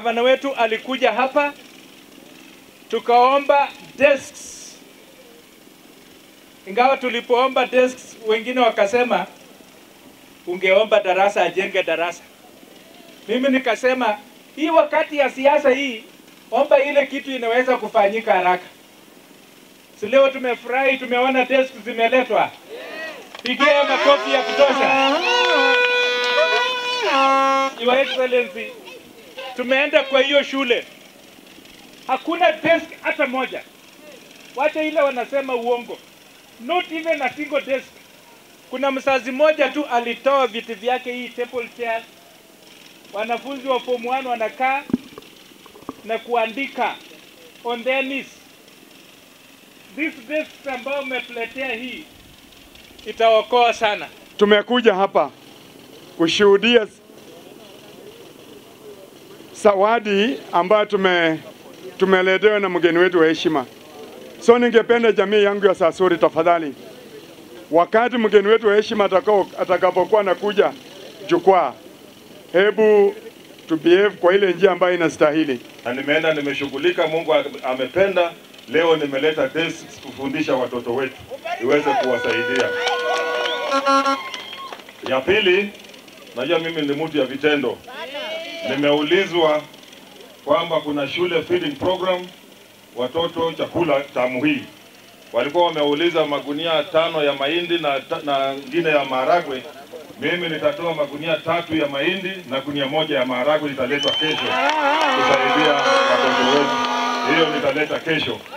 gavana wetu alikuja hapa tukaomba desks, ingawa tulipoomba desks wengine wakasema ungeomba darasa ajenge darasa. Mimi nikasema hii wakati ya siasa hii, omba ile kitu inaweza kufanyika haraka. Si leo tumefurahi, tumeona desk zimeletwa. Pigia makofi ya kutosha. Your Excellency, tumeenda kwa hiyo shule, hakuna desk hata moja. Wacha ile wanasema uongo, not even a single desk. Kuna mzazi mmoja tu alitoa viti vyake, hii table chair, wanafunzi wa form 1 wanakaa na kuandika on their knees. This desk ambayo umetuletea hii itaokoa sana. Tumekuja hapa kushuhudia zawadi ambayo tume tumeletewa na mgeni wetu wa heshima. So ningependa jamii yangu ya Sasuri, tafadhali, wakati mgeni wetu wa heshima atakao atakapokuwa anakuja jukwaa, hebu tu behave kwa ile njia ambayo inastahili. na nimeenda nimeshughulika. Mungu amependa, leo nimeleta desks kufundisha watoto wetu iweze kuwasaidia. Ya pili, najua mimi ni mtu ya vitendo. Nimeulizwa kwamba kuna shule feeding program watoto chakula tamu hii, walikuwa wameuliza magunia tano ya mahindi na ta- na ngine ya maharagwe. Mimi nitatoa magunia tatu ya mahindi na gunia moja ya maharagwe, italetwa kesho kusaidia watoto wetu. Hiyo nitaleta kesho.